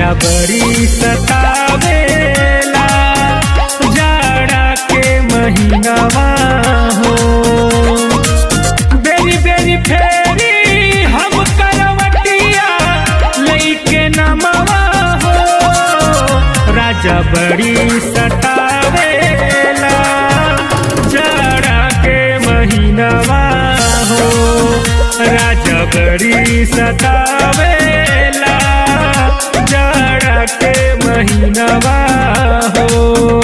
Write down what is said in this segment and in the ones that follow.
राजा बड़ी सतावेला जाड़ा के महीनावा हो बेरी बेरी फेरी हम करवटिया लईके नमवा हो राजा बड़ी सतावेला जाड़ा के महीनावा हो राजा बड़ी सतावेला जाड़ा के महीनावा हो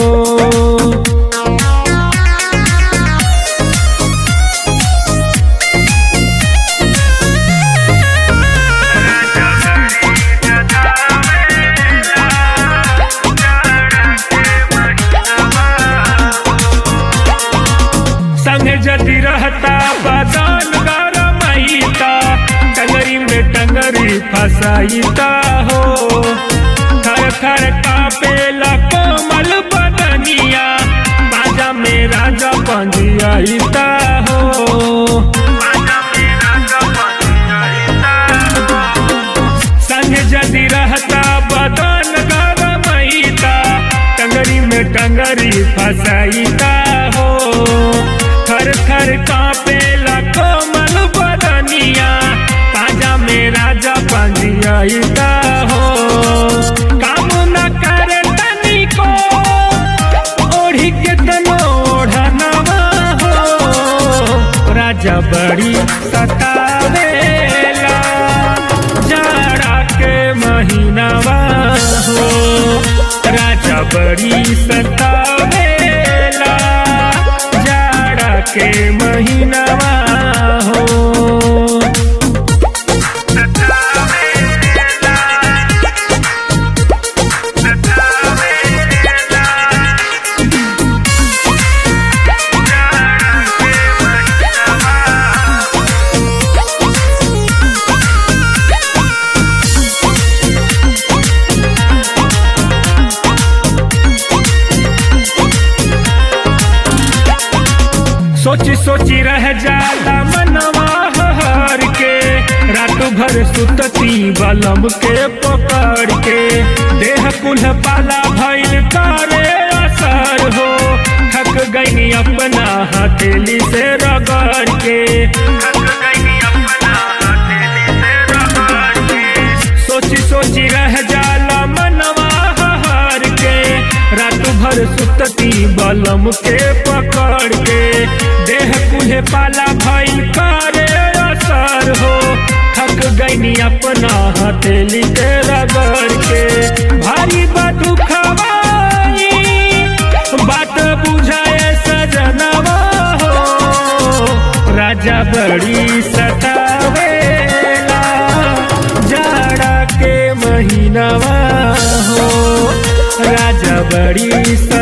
संग जदि रहता बदन गरमैता टंगरी में टंगरी फसाईता हो थर थर कापेला कोमल बदनिया बाजा में राजा पंजियाईता हो संग जदि रहता बदन गरमैता टंगरी में टंगरी फसाईता हो थर थर कापेला कोमल बदनिया पाजा में राजा पंजियाईता हो काम न करे तनिको ओढ़ी के तनो ओढ़नवा हो राजा बड़ी सतावेला जाड़ा के महीनावा हो राजा बड़ी सतावेला जाड़ा के महीनावा हो सोची सोची रह जाला मनवा हर के रात भर सुतती बलम के पकड़ के देह कुल पाला भइल करे असर हो थक गई अपना हथेली से रगड़ के सोची सोची रह जाला मनवा हर के रात भर सुतती बलम के पकड़ के देह कुल्हे पाला भइल करे असर हो थक गईनी अपना हथेली के रगड़ के भारी बदु खवाई बात बुझाए सजनवा हो राजा बड़ी सतावेला जाड़ा के महीनावा हो राजा बड़ी स